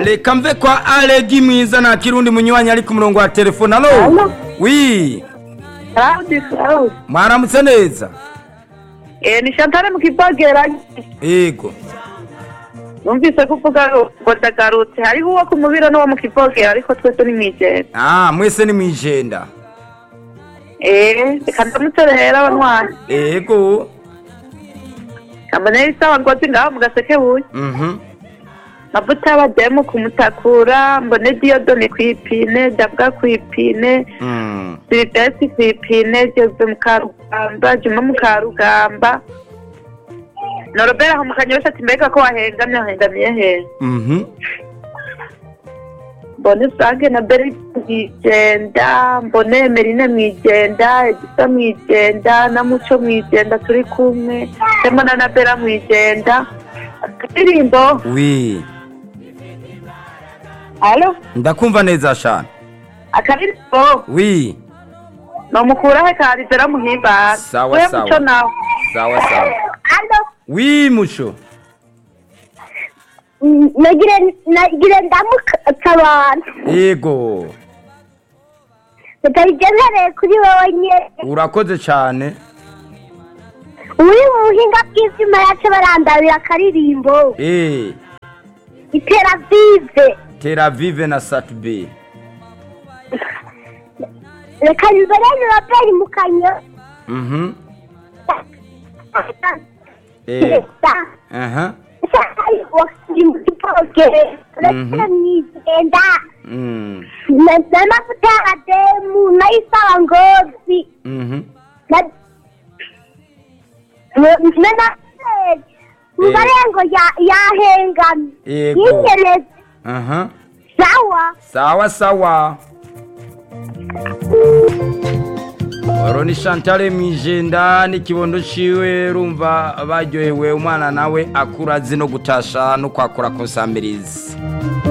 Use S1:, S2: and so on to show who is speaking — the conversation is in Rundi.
S1: reka mve kwa aregi mwiza nta kirundi munywanyi ari ku murongo wa telefone alo
S2: Alo.
S1: wi
S2: Claude Claude.
S1: mwaramutse neza
S2: Eh ni Chantal mu kibogera.
S1: yego
S2: Numvise ko uvuga ngo ndagarutse. Hariho uwo ku mubiro n'uwo mu kibogera ariko twese ni mwijenda.
S1: ah mwese ni mwijenda
S2: Eh reka ndamutse rero abanywanyi.
S1: yego
S2: Kambone isawa ngozi ngaho mu gaseke buye.
S1: mhm
S2: Mavuta y'abademu kumutakura, mbone Diodone kwipine, Dabwa kwipine,
S1: Mm.
S2: Silvestre kwipine, Jose Mukarugamba, Juma Mukarugamba. Norobera aho mu kanyosha ati mbega ko wahengamye wahengamiye hehe?
S1: mhm
S2: mbone frank na beri mwijenda mbone merine mwijenda egisa mwijenda na muco mwijenda turi kumwe ndimo na nabera mwijenda akadirimbo
S1: wi
S2: alo
S1: ndakumva neza shana
S2: akadirimbo
S1: wi
S2: nomukurahe karizera muhimbara
S1: Sawa,
S2: we
S1: sawa.
S2: muco nawe
S1: sawa sawa
S2: alo
S1: wi muco
S3: nagire nagire ndamuka abantu
S1: yego
S3: tutabigenereye kuri wowe nyine
S1: urakoze cyane
S3: uri mu buhinga bw'ibyuma yacu barandabira akaririmbo
S1: eh
S3: iteravive
S1: Tel Aviv na Satbe
S3: reka mbere y'uraperi mu kanyo
S1: mhm eh aha
S3: uretse mwigenda
S1: mm
S3: n'amavuta y'abademu n'ayisaba ngozi
S1: mhm
S3: na na na mubarengo yahengamye
S1: Yego.
S3: yingereza
S1: aha
S3: sawa
S1: sawa sawa oro ni Chantal Mwijenda n'ikibondo ciwe rumva baryohewe umwana nawe akura azi no gutasha no kwakura ku nsambirizi